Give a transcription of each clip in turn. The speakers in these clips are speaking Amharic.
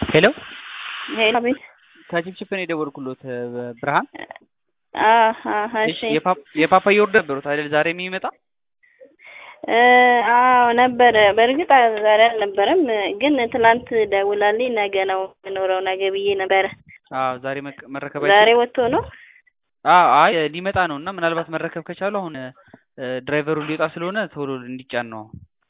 ሄሎ ሄሎ ቤት ከቺፕቺፕ ነው የደወልኩሎት ብርሃን። እሺ የፓፓያ ኦርደር ነበሩት አይደል ዛሬ የሚመጣ? አዎ ነበረ። በእርግጥ ዛሬ አልነበረም፣ ግን ትናንት ደውላልኝ ነገ ነው የምኖረው ነገ ብዬ ነበረ። አዎ ዛሬ መረከብ ዛሬ ወጥቶ ነው? አዎ አይ ሊመጣ ነው እና ምናልባት መረከብ ከቻሉ አሁን ድራይቨሩ ሊወጣ ስለሆነ ቶሎ እንዲጫን ነው።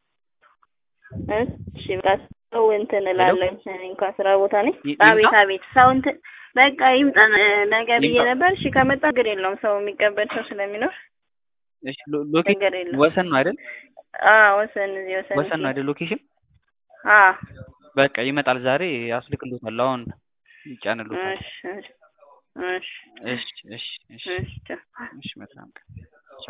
እሺ በቃ ሰው እንትን እላለሁ እንኳን ስራ ቦታ ነኝ። ይምጣ? አቤት አቤት ሰው እንትን በቃ ይምጣ ነገ ብዬ ይምጣ? ነበር። እሺ ከመጣ ችግር የለውም ሰው የሚቀበል ሰው ስለሚኖር እሺ ሎ- ሎኬሽን ችግር የለውም። ወሰን ነው አይደል? አዎ ወሰን እዚህ ወሰን ወሰን ነው አይደል ሎኬሽን? አዎ በቃ ይመጣል ዛሬ አስልክሎታል። አሁን ይጫንሎታል። እሺ እሺ እሺ እሺ እሺ እሺ እሺ ቻው። እሺ መልካም ቀን